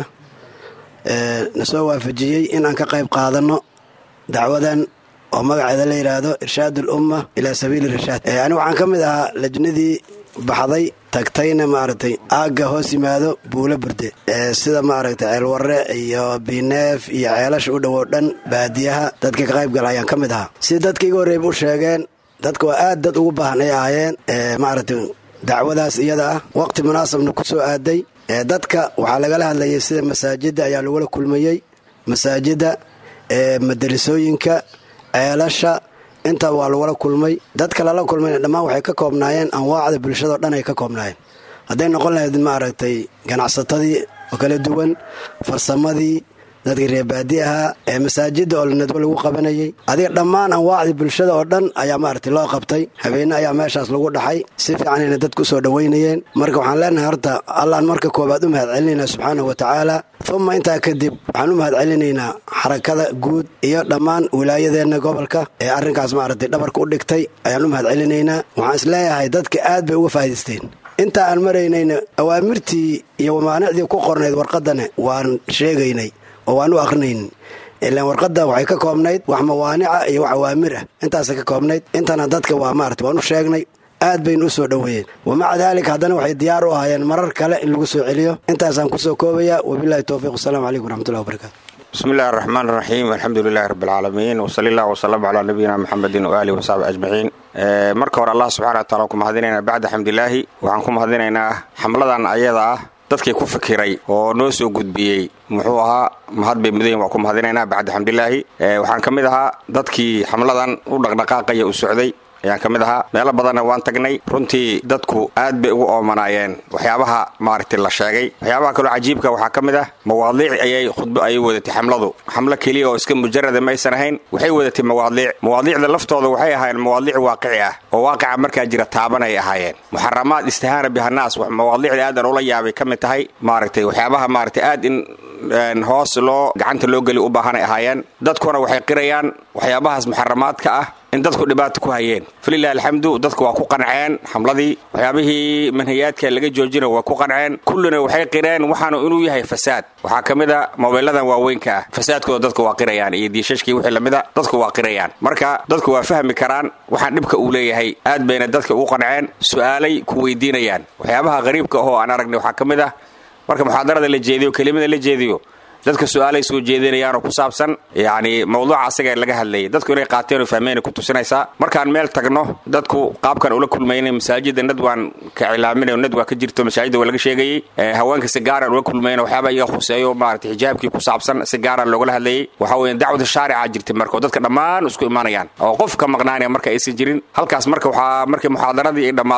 [SPEAKER 12] na soo waafajiyey in aan ka qayb qaadanno dacwadan oo magaceeda la yidhaahdo irshaad ulumma ilaa sabiili rashaad ani waxaan ka mid ahaa lajnadii baxday tagtayna maaragtay aagga hoos yimaado buulo burde sida maaragtay ceelwarre iyo biineef iyo ceelasha u dhowow dhan baadiyaha dadka ka qayb gala ayaan ka mid ahaa si dadka iga horreeyba u sheegeen dadka waa aad dad ugu baahan ay ahaayeen maaragtay dacwadaas iyada ah waqti munaasabna ku soo aaday dadka waxaa lagala hadlayay sida masaajidda ayaa lagula kulmayey masaajidda madarasooyinka ceelasha intaa waa lagula kulmay dadka lala kulmayna dhammaan waxay ka koobnaayeen anwaacda bulshadao dhan ay ka koobnaayeen hadday noqon lahayd maaragtay ganacsatadii oo kala duwan farsamadii dadkii reebaadi ahaa ee masaajidda oo nadwo lagu qabanayay adiga dhammaan anwaacdii bulshada oo dhan ayaa maaragtay loo qabtay habeenne ayaa meeshaas lagu dhaxay si fiicanayna dadku usoo dhoweynayeen marka waxaan leenahay horta allaan marka koobaad u mahad celinaynaa subxaanahu wa tacaala uma intaa kadib waxaan u mahad celinaynaa xarakada guud iyo dhammaan wilaayadeenna gobolka ee arrinkaas maaragtay dhabarka u dhigtay ayaan u mahad celinaynaa waxaan is leeyahay dadka aad bay uga faa'idaysteen inta aan maraynayna awaamirtii iyo mamaanicdii ku qornayd warqadana waan sheegaynay oo waan u akrinaynin ilaan warqadda waxay ka koobnayd wax mawaanica iyo wax awaamir ah intaasay ka koobnayd intana dadka waa maarata waan u sheegnay aad baynu u soo dhoweeyeen wamaca daalika haddana waxay diyaar u ahaayeen marar kale in lagu soo celiyo intaasaan kusoo koobaya wabilahi towfiiq wasalamu calaykum waraxmatullahi wabarakatu
[SPEAKER 13] bismi illahi araxmaan araxiim alxamdu lilahi rabbi alcaalamiin wsali allah wsalam calaa nabiyina muxamedin waaalihi wasaxbi ajmaciin marka hore allah subxana wa taala ku mahadinaynaa bacda xamdilaahi waxaan ku mahadinaynaa xamladan ayada ah dadkii ku fikiray oo noo soo gudbiyey muxuu ahaa mahad bay mudayin waa ku mahadinaynaa bacda xamdilaahi waxaan ka mid ahaa dadkii xamladan u dhaqdhaqaaqaya u socday ayaan ka mid ahaa meelo badanna waan tagnay runtii dadku aad bay ugu oomanaayeen waxyaabaha maaragtay la sheegay waxyaabaha kaloo cajiibka waxaa ka mid ah mawaadiic ayay khudbo ayay wadatay xamladu xamlo keliya oo iska mujarada maysan ahayn waxay wadatay mawaadiic mawaadiicda laftooda waxay ahaayeen mawaadiic waaqici ah oo waaqica markaa jira taabanay ahaayeen muxaramaad istihaana bihanaas mawaadiicda aadan ula yaabay ka mid tahay maaragtay waxyaabaha maaragtay aad in hoos loo gacanta loo geli u baahanay ahaayeen dadkuna waxay qirayaan waxyaabahaas muxaramaadka ah in dadku dhibaato ku hayeen falilahi alxamdu dadku waa ku qanceen xamladii waxyaabihii manhayaadka laga joojina waa ku qanceen kullina waxay qireen waxaanu inuu yahay fasaad waxaa ka mid a mobayladan waaweynka ah fasaadkooda dadku waa qirayaan iyo diishashkii wixii lamida dadku waa qirayaan marka dadku waa fahmi karaan waxaan dhibka uu leeyahay aad bayna dadka ugu qanceen su'aalay ku weydiinayaan waxyaabaha qariibka ahoo aan aragnay waxaa ka mid ah marka muxaadarada la jeediyo kelimada la jeediyo dadka su-aalay soo jeedinayaanoo ku saabsan yacni mawduuca asaga laga hadlayay dadku inay qaateen oo fahmeen ku tusinaysaa markaan meel tagno dadku qaabkan ula kulmaynay masaajida nad waan ka cilaaminayo nad waa ka jirto masaajida waa laga sheegayey haweenka si gaaraan ula kulmayna waxyaaba iga khuseeyo maarata xijaabkii ku saabsan si gaaraan loogala hadlayay waxa weeye dacwada shaarica jirtay marka oo dadka dhammaan isku imaanayaan oo qof ka maqnaanaya marka aysan jirin halkaas marka waxaa markay muxaadaradii ay dhammaato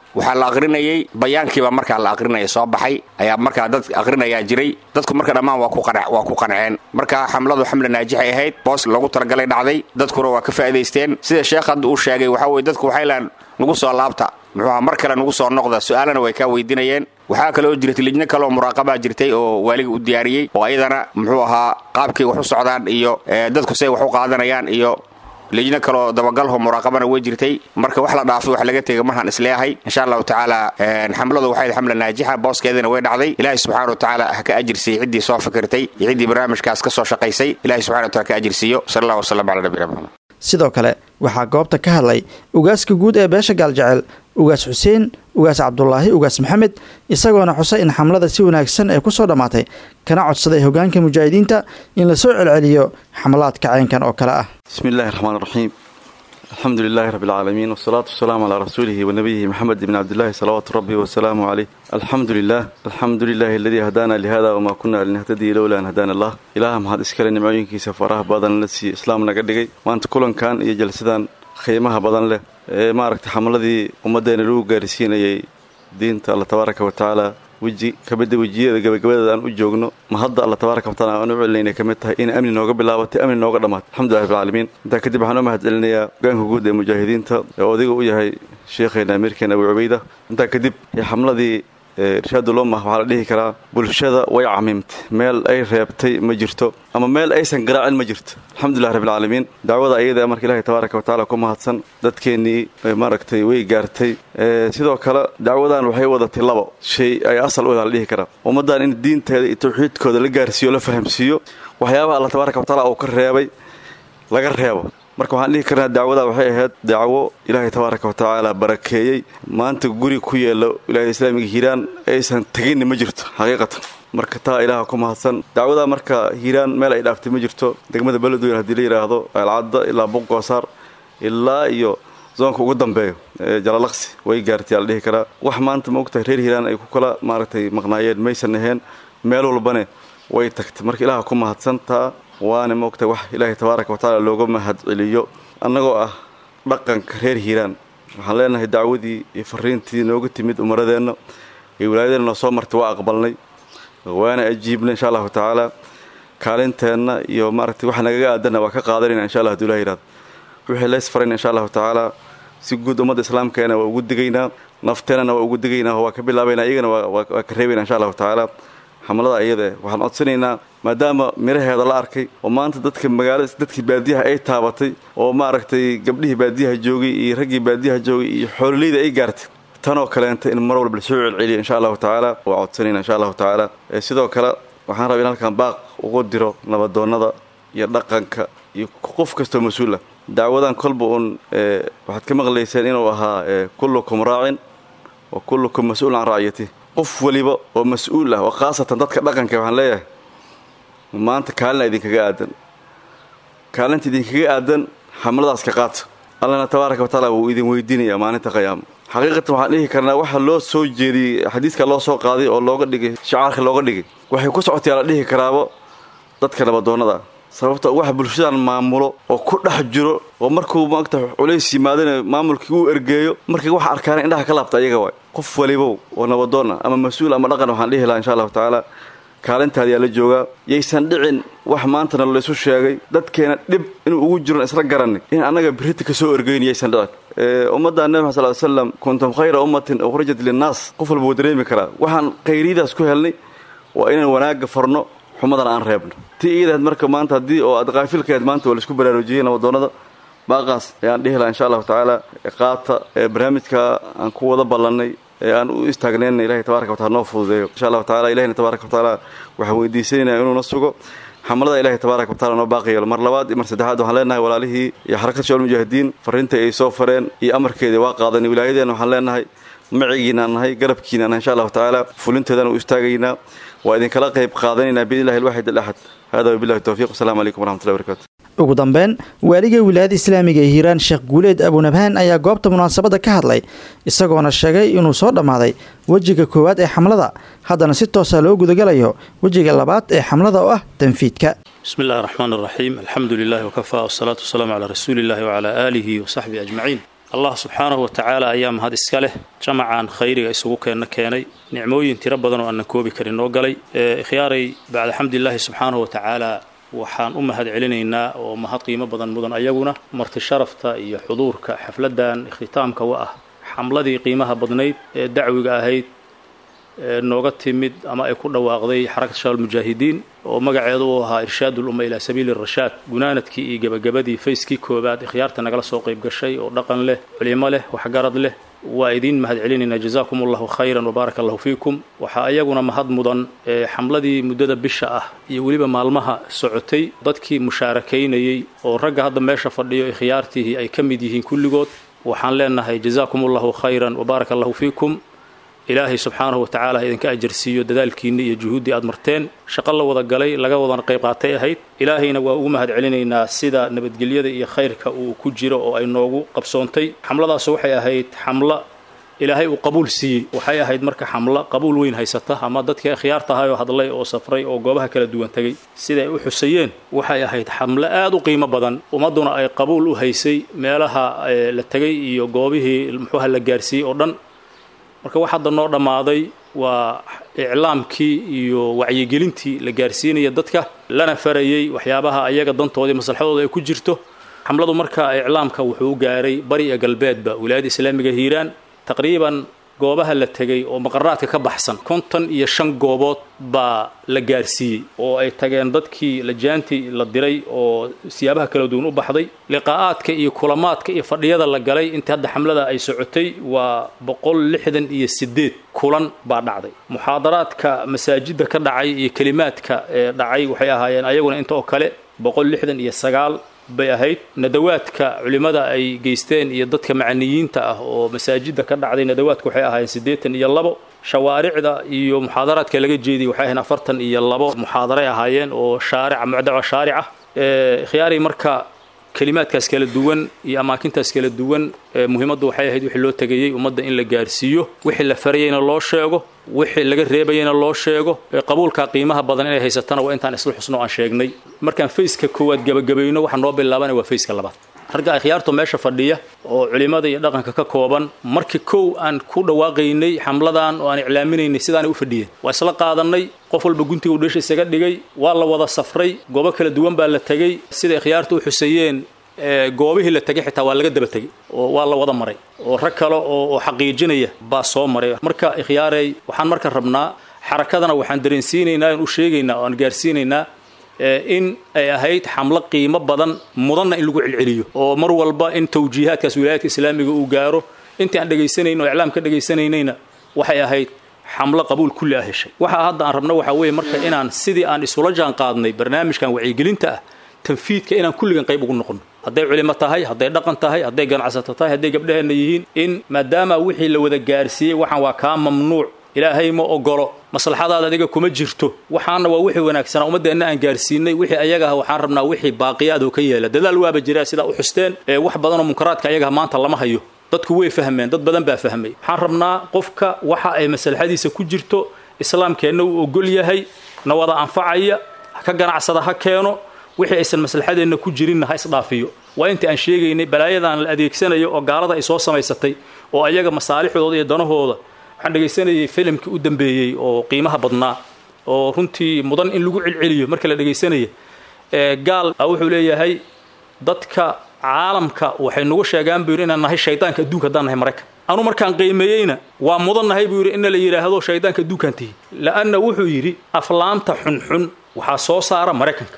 [SPEAKER 13] waxaa la aqrinayay bayaankiiba markaa la aqrinaya soo baxay ayaa markaa dad aqrinayaa jiray dadku marka dhammaan waa ku qanceen marka xamladu xamle naajixay ahayd boos loogu talagalay dhacday dadkuna waa ka faa'idaysteen sida sheekh hadda uu sheegay waxaa weye dadku waxay lahan nugu soo laabta muxuuha mar kale nugu soo noqda su-aalana way kaa weydiinayeen waxaa kaloo jirtay lijno kaleoo muraaqabaa jirtay oo waaliga u diyaariyey oo ayadana muxuu ahaa qaabkay wax u socdaan iyo dadku say wax u qaadanayaan iyo lijno kaloo dabagalho muraaqabana way jirtay marka wax la dhaafay wax laga tegay marhaan isleeyahay insha allahu tacaala xamladu waxay xamla naajixa booskeedina way dhacday ilaahay subxana wa tacaala ha ka ajirsiiyo ciddii soo fikirtay iyo ciddii barnaamijkaas ka soo shaqaysay ilahay subxana wa taala ka ajirsiiyo sala allah wasalam cala nabiyina maxamed
[SPEAKER 2] sidoo kale waxaa goobta ka hadlay ugaaska guud ee beesha gaaljecel ugaas xuseen ugaas cabdulaahi ugaas maxamed isagoona xusay in xamlada si wanaagsan ay ku soo dhammaatay kana codsaday hogaanka mujaahidiinta in la soo celceliyo xamlaadka caynkan oo kale ah
[SPEAKER 14] bismi illahi raxmaan raxiim alxamdu lilaahi rabbi alcaalamiin wasalaatu wasalaamu calaa rasuulihi wa nabiyihi maxamed ibni cabdillahi salawaatu rabbi wasalaamu caleyh alxamdu lilah alxamdu lilaahi aladii hadaana lihada wamaa kunna linahtadii lowla an hadaana allah ilaaha mahad iskale nimcooyinkiisa faraha badan la siiye islaam naga dhigay maanta kulankan iyo jalsadan qiimaha badan leh ee maaragtay xamladii ummaddeena lagu gaarsiinayay diinta alla tabaaraka wa tacaala weji kamida wejiyada gabagabadeeda aan u joogno ma hadda alla tabaaraka wataala aan u celinayna ka mid tahay in amni nooga bilaabatay amni nooga dhammaatay alxamdulilah rabbilcaalamiin intaa kadib waxaan u mahad celinayaa hogaanka guud ee mujaahidiinta ee odiga u yahay sheekheena amiirkeena abu cubayda intaa kadib xamladii irshaadulumah waxaa la dhihi karaa bulshada way camimtay meel ay reebtay ma jirto ama meel aysan garaacin ma jirto alxamdulilah rabbilcaalamiin dacwada ayada marka ilahi tabaaraka wa tacala ku mahadsan dadkeennii maaragtay way gaartay sidoo kale dacwadan waxay wadatay labo shay ay asal u la dhihi karaa ummaddan in diinteeda iyo tawxiidkooda la gaarsiiyo la fahamsiiyo waxyaabaha alla tabaaraka wa tacala uu ka reebay laga reebo marka waxaan dhihi karnaa dacwada waxay ahayd dacwo ilaahay tabaaraka wa tacaala barakeeyey maanta guri ku yeelo wilaayada islaamiga hiiraan aysan teginni ma jirto xaqiiqatan marka taa ilaaha ku mahadsan dacwada marka hiiraan meel ay dhaaftay ma jirto degmada beledweyn haddii la yidhaahdo alcadda ilaa buqoosaar ilaa iyo zoonka ugu dambeeyo ee jalalaqsi way gaartay aa la dhihi karaa wax maanta ma ogtahay reer hiiraan ay ku kala maaragtay maqnaayeen maysan ahayn meel walbane way tagtay marka ilaaha ku mahadsan taa waana moogtay wax ilaahay tabaaraka wa tacaala looga mahad celiyo annagoo ah dhaqanka reer hiiraan waxaan leenahay dacwadii iyo fariintii nooga timid umaradeenna iyo wilaayadeenna noo soo martay waa aqbalnay waana ajiibnay insha allahu tacaala kaalinteenna iyo maaragtay waxa nagaga aadanna waa ka qaadanayna insha allah haduu ilah yihahdo wixii leys farayna insha allahu tacaala si guud ummadda islaamkeena waa ugu digaynaa nafteennana waa ugu digaynaa waa ka bilaabaynaa iyagana waa ka reebaynaa insha allahu tacaala xamlada iyada waxaan codsanaynaa maadaama miraheeda la arkay oo maanta dadka magaalada dadkii baadiyaha ay taabatay oo maaragtay gabdhihii baadiyaha joogay iyo raggii baadiyaha joogay iyo xoololeyda ay gaartay tanoo kaleenta in mar walba lasoo celceliyo insha allahu tacaala waa codsanayna insha allahu tacaala sidoo kale waxaan rabaa in halkan baaq ugu diro nabadoonnada iyo dhaqanka iyo qof kastoo mas-uul ah dacwadan kolba uun waxaad ka maqlayseen inuu ahaa kullukum raacin wa kullukum mas-uul can racyati qof waliba oo mas-uul ah oo khaasatan dadka dhaqanka waxaan leeyahay maanta kaalina idinkaga aadan kaalinta idinkaga aadan xamladaas ka qaata allana tabaaraka wa tacaala wuu idin weydiinayaa maalinta qiyaama xaqiiqatan waxaan dhihi karnaa waxa loo soo jeediyey xadiiska loo soo qaaday oo looga dhigay shicaarka looga dhigay waxay ku socotay la dhihi karaaba dadka nabadoonnada sababta waxa bulshadan maamulo oo ku dhex jiro oo markuu maagta culays yimaadana maamulkii uu ergeeyo markay wax arkaana indhaha ka laabta ayaga waay qof walibow oo nabadoonna ama mas-uul ama dhaqan waxaan dhihi lahaa insha allahu tacaala kaalintaadi yaa la joogaa yaysan dhicin wax maantana laysu sheegay dadkeena dhib inuu ugu jiron isla garanay in annaga birita ka soo ergeyn yaysan dhicin ummadda nebi maxad sal slam kuntum khayra ummatin ukhrijat linnaas qof walba wuu dareemi karaa waxaan khayriyadaas ku helnay waa inaan wanaagga farno xumadana aan reebno tii iidahayd marka maanta haddii oo aad kaafilkaheed maanta waa laisku baraarujiyey nabadoonnada baaqaas ayaan dhihi lahaa insha allahu tacaala qaata barnaamijka aan ku wada ballannay ee aan u istaagnayna ilahay tabaraka watacala noo fududeeyo insha allahu tacala ilahina tabaraka watacaala waxaan weydiisanaynaa inuuna sugo xamlada ilahay tabaaraka watacala noo baaqi yeelo mar labaad iyo mar saddexaad waxaan leenahay walaalihii iyo xarakad shacul mujaahidiin farriintai ay soo fareen iyo amarkeedii waa qaadanay wilaayadeena waxaan leenahay macigiinaan nahay garabkiinaan nahay insha allahu tacaala fulinteedana u istaagaynaa waa idinkala qayb qaadanaynaa biidnillahi alwaxid alaxad hada wabillahi towfiiq wasalaamu calaykum waraxmatullahi barakatu
[SPEAKER 2] ugu dambeyn waaliga wilaayada islaamiga ee hiiraan sheekh guuleed abunabhaan ayaa goobta munaasabadda ka hadlay isagoona sheegay inuu soo dhammaaday wejiga koowaad ee xamlada haddana si toosa loo gudagalayo wejiga labaad ee xamlada oo ah tanfiidka
[SPEAKER 15] bismi illahi raxmaan raxiim alxamdu lilahi wakafaa wasalaatu wasalaamu calaa rasuuli illahi wacalaa aalihi wasaxbihi ajmaciin allah subxaanahu wa tacaala ayaa mahad iska leh jamacan khayriga isugu keenna keenay nicmooyin tiro badan oo aanan koobi karin noo galay ikhyaaray bacda xamdilaahi subxaanahu wa tacaala waxaan u mahad celinaynaa oo mahad qiimo badan mudan ayaguna marti sharafta iyo xuduurka xafladan ikhtitaamka wa ah xamladii qiimaha badnayd ee dacwiga ahayd nooga timid ama ay ku dhawaaqday xarakat shabaab mujaahidiin oo magaceedu uu ahaa irshaad ulumma ilaa sabiili rashaad gunaanadkii iyo gebagabadii fayskii koobaad ikhyaarta nagala soo qayb gashay oo dhaqan leh culimo leh waxgarad leh waa idiin mahad celinaynaa jazaakum allahu khayran wabaaraka allahu fiikum waxaa iyaguna mahad mudan xamladii muddada bisha ah iyo weliba maalmaha socotay dadkii mushaarakaynayey oo ragga hadda meesha fadhiyo ikhyaartiihii ay ka mid yihiin kulligood waxaan leenahay jazaakum allahu khayran wabaaraka allahu fiikum ilaahay subxaanahu watacaala ha idinka ajarsiiyo dadaalkiinni iyo juhuuddii aad marteen shaqo la wada galay laga wadan qayb qaatay ahayd ilaahayna waa ugu mahad celinaynaa sida nabadgelyada iyo khayrka uu ku jiro oo ay noogu qabsoontay xamladaasu waxay ahayd xamlo ilaahay uu qabuul siiyey waxay ahayd marka xamlo qabuul weyn haysata ama dadkii akhyaarta ahay oo hadlay oo safray oo goobaha kala duwan tegey siday u xusayeen waxay ahayd xamlo aad u qiimo badan ummadduna ay qabuul u haysay meelaha la tegay iyo goobihii muxuuha la gaarsiiyey oo dhan marka wax hadda noo dhammaaday waa iclaamkii iyo wacyigelintii la gaarsiinaya dadka lana farayey waxyaabaha ayaga dantoodii maslaxadooda ay ku jirto xamladu marka iclaamka wuxuu gaaray bari iyo galbeedba wilaayadda islaamiga hiiraan taqriiban goobaha la tegay oo maqaraadka ka baxsan konton iyo shan goobood baa la gaarsiiyey oo ay tageen dadkii lajaantii la diray oo siyaabaha kala duwan u baxday liqaa'aadka iyo kulamaadka iyo fadhiyada la galay intii hadda xamlada ay socotay waa boqol lixdan iyo sideed kulan baa dhacday muxaadaraadka masaajidda ka dhacay iyo kelimaadka ee dhacay waxay ahaayeen ayaguna inta oo kale boqol lixdan iyo sagaal bay ahayd nadawaadka culimmada ay geysteen iyo dadka macaniyiinta ah oo masaajidda ka dhacday nadawaadka waxay ahaayeen siddeetan iyo labo shawaaricda iyo muxaadaraadka laga jeediyay waxay ahayn afartan iyo labo muxaadaray ahaayeen oo shaarica mucdaca shaarica khiyaari marka kelimaadkaas kala duwan iyo amaakintaas kala duwan muhiimaddu waxay ahayd wixii loo tegayey ummadda in la gaarsiiyo wixii la farayeyna loo sheego wixii laga reebayeyna loo sheego qabuulka qiimaha badan inay haysatana waa intaan isla xusno aan sheegnay markaan fayska koowaad gabagabayno waxaa noo bilaabanaya waa fayska labaad ragga akhyaartu meesha fadhiya oo culimmada iyo dhaqanka ka kooban markii kow aan ku dhawaaqaynay xamladan oo aan iclaaminaynay sidaanay u fadhiyeen waa isla qaadanay qof walba guntiga uu dheesha isaga dhigay waa la wada safray goobo kala duwan baa la tegey sida ikhyaartu u xuseeyeen goobihii la tegay xitaa waa laga daba tegey oo waa la wada maray oo rag kale oo xaqiijinaya baa soo maray marka ikhyaarey waxaan marka rabnaa xarakadana waxaan dareensiinaynaa aan u sheegaynaa oo aan gaarsiinaynaa in ay ahayd xamlo qiimo badan mudanna in lagu celceliyo oo mar walba in tawjiihaadkaas wilaayadka islaamiga uu gaaro intii aan dhegaysanayno oo iclaam ka dhagaysanaynayna waxay ahayd xamlo qabuul kulli ah heshay waxa hadda aan rabno waxaa weeye marka inaan sidii aan isula jaan qaadnay barnaamijkan wacyigelinta ah tanfiidka inaan kulligan qayb ugu noqono hadday culimo tahay hadday dhaqan tahay hadday ganacsato tahay hadday gabdhaheenna yihiin in maadaama wixii la wada gaarsiiyey waxaan waa kaa mamnuuc ilaahay ma ogolo maslaxadaada adiga kuma jirto waxaana waa wixii wanaagsanaa ummaddeenna aan gaarsiinay wixii ayaga ah waxaan rabnaa wixii baaqiyaadoo ka yeela dadaal waaba jiraa sidaa u xusteen ee wax badanoo munkaraadka ayagaha maanta lama hayo dadku way fahmeen dad badan baa fahmay waxaan rabnaa qofka waxa ay maslaxadiisa ku jirto islaamkeenna uu ogol yahay na wada anfacaya ka ganacsada ha keeno wixii aysan maslaxadeenna ku jirinna ha isdhaafiyo waa inta aan sheegaynay balaayadan la adeegsanayo oo gaalada ay soo samaysatay oo ayaga masaalixdooda iyo danahooda waxaan dhegaysanayay filimkii u dambeeyey oo qiimaha badnaa oo runtii mudan in lagu celceliyo marka la dhegaysanaya gaal wuxuu leeyahay dadka caalamka waxay nagu sheegaan buu yidhi inaan nahay shaydaanka adduunka haddaan nahay maraykan anu markaan qiimeeyeyna waa mudan nahay buu yidhi ina la yidhaahdo shaydaanka adduunkaan tihi la'anna wuxuu yidhi aflaanta xunxun waxaa soo saara maraykanka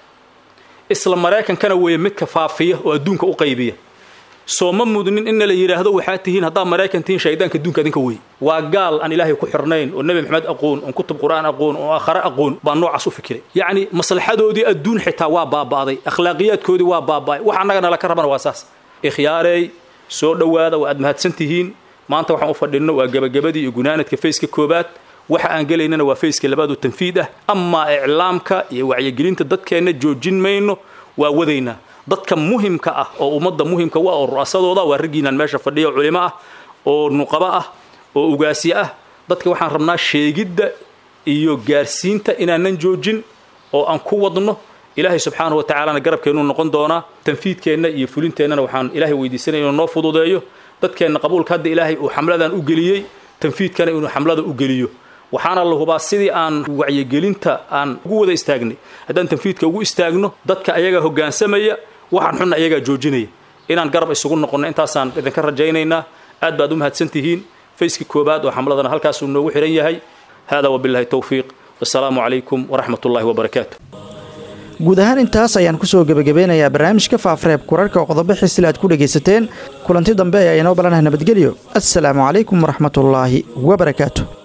[SPEAKER 15] isla maraykankana weeye midka faafiya oo adduunka u qaybiya soo ma mudnin inna la yidhaahdo waxaa tihiin haddaad maraykan tihiin shaydaanka adduunka adinka wey waa gaal aan ilaahay ku xirnayn oo nebi maxamed aqoon oon kutub qur'aan aqoon oo aakhare aqoon baa noocaas u fikiray yacni maslaxadoodii adduun xitaa waa baaba'day akhlaaqiyaadkoodii waa baaba'ay wax annaga nala ka rabana waa saas ikhyaarey soo dhowaada waa aad mahadsan tihiin maanta waxaan u fadhinno waa gebagabadii iyo gunaanadka fayska koobaad waxa aan gelaynana waa fayska labaad oo tanfiid ah amaa iclaamka iyo wacyigelinta dadkeenna joojin mayno waa wadaynaa dadka muhimka ah oo ummadda muhimka u ah oo ru'asadooda waa raggiinaan meesha fadhiya oo culimo ah oo nuqabo ah oo ugaasyo ah dadka waxaan rabnaa sheegidda iyo gaarsiinta inaanan joojin oo aan ku wadno ilaahay subxaanahu wa tacaalana garabkeennuu noqon doonaa tanfiidkeenna iyo fulinteennana waxaan ilaahay weydiisanaya inuu noo fududeeyo dadkeenna qabuulka hadda ilaahay uu xamladan u geliyey tanfiidkana inuu xamlada u geliyo waxaana la hubaa sidii aan wacyigelinta aan ugu wada istaagnay haddaan tanfiidka ugu istaagno dadka ayagaa hoggaansamaya waxaan xunna ayagaa joojinaya inaan garab isugu noqonno intaasaan idinka rajaynaynaa aad baad u mahadsan tihiin fayskii koobaad oo xamladana halkaasuu noogu xihan yahay hada wabillahi towfiiq wasalaamu calaykum waraxmat ullahi wabarakaatu
[SPEAKER 2] guud ahaan intaas ayaan kusoo gebagabeynayaa barnaamijka faafareeb kurarka oo qodobo xisile aad ku dhegaysateen kulanti dambe ayaa inoo balanaha nabadgelyo assalaamu calaykum waraxmatullaahi wabarakaatu